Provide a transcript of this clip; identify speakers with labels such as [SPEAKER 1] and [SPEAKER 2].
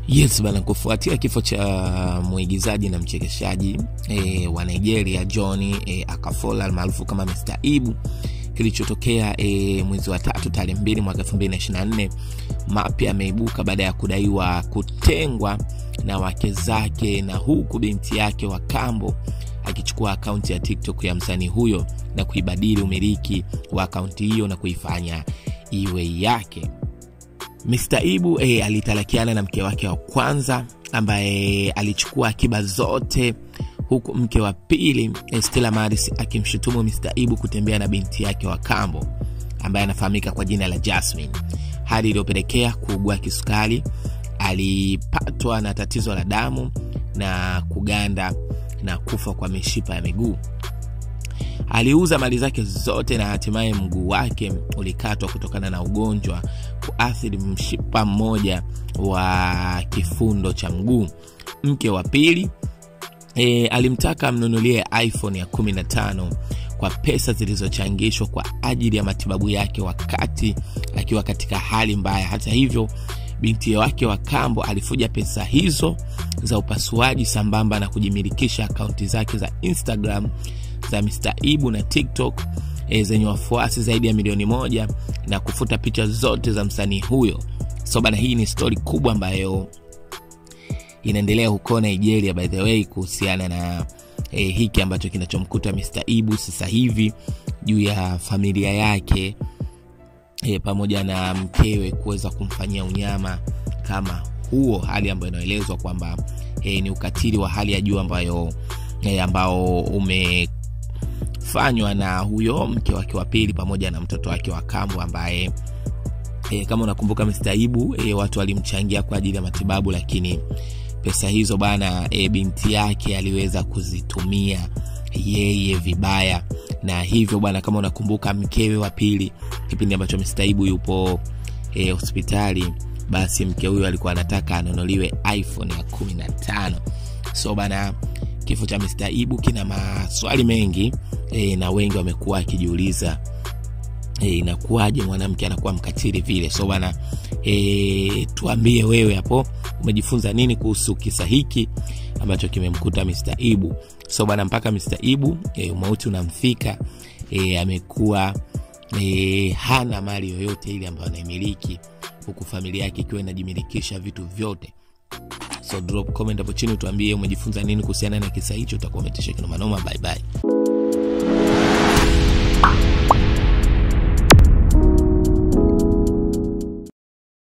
[SPEAKER 1] Yes bana, kufuatia kifo cha mwigizaji na mchekeshaji e, wa Nigeria John e, Akafola almaarufu kama Mr. Ibu kilichotokea e, mwezi wa tatu tarehe mbili mwaka 2024 mapya ameibuka baada ya kudaiwa kutengwa na wake zake na huku binti yake wa kambo akichukua akaunti ya TikTok ya msanii huyo na kuibadili umiliki wa akaunti hiyo na kuifanya iwe yake. Mr. Ibu eh, alitalakiana na mke wake wa kwanza ambaye alichukua akiba zote huku mke wa pili eh, Stella Maris akimshutumu Mr. Ibu kutembea na binti yake wa kambo ambaye anafahamika kwa jina la Jasmine, hali iliyopelekea kuugua kisukari. Alipatwa na tatizo la damu na kuganda na kufa kwa mishipa ya miguu. Aliuza mali zake zote na hatimaye mguu wake ulikatwa kutokana na ugonjwa kuathiri mshipa mmoja wa kifundo cha mguu. Mke wa pili e, alimtaka amnunulie iPhone ya 15 kwa pesa zilizochangishwa kwa ajili ya matibabu yake wakati akiwa katika hali mbaya. Hata hivyo, binti wake wa kambo alifuja pesa hizo za upasuaji sambamba na kujimilikisha akaunti zake za Instagram za Mr. Ibu na TikTok e, zenye wafuasi zaidi ya milioni moja na kufuta picha zote za msanii huyo. So bana, hii ni stori kubwa ambayo inaendelea huko Nigeria by the way, kuhusiana na e, hiki ambacho kinachomkuta Mr. Ibu sasa hivi juu ya familia yake e, pamoja na mkewe kuweza kumfanyia unyama kama huo, hali ambayo inaelezwa kwamba e, ni ukatili wa hali ya juu ambayo e, ambao ume fanywa na huyo mke wake wa pili pamoja na mtoto wake wa kambo ambaye e, kama unakumbuka Mr. Ibu e, watu walimchangia kwa ajili ya matibabu, lakini pesa hizo bana e, binti yake aliweza kuzitumia yeye vibaya, na hivyo bwana, kama unakumbuka mkewe wa pili, kipindi ambacho Mr. Ibu yupo e, hospitali, basi mke huyo alikuwa anataka anunuliwe iPhone ya 15 so bana kifo cha Mr. Ibu kina maswali mengi e, na wengi wamekuwa wakijiuliza e, inakuwaje mwanamke anakuwa mkatili vile. So bana e, tuambie wewe hapo umejifunza nini kuhusu kisa hiki ambacho kimemkuta Mr. Ibu. So bana mpaka Mr. Ibu e, umauti unamfika e, amekuwa e, hana mali yoyote ile ambayo anaimiliki huku familia yake ikiwa inajimilikisha vitu vyote so drop comment hapo chini utuambie umejifunza nini kuhusiana na kisa hicho utakuwa umetisha kinomanoma bye bye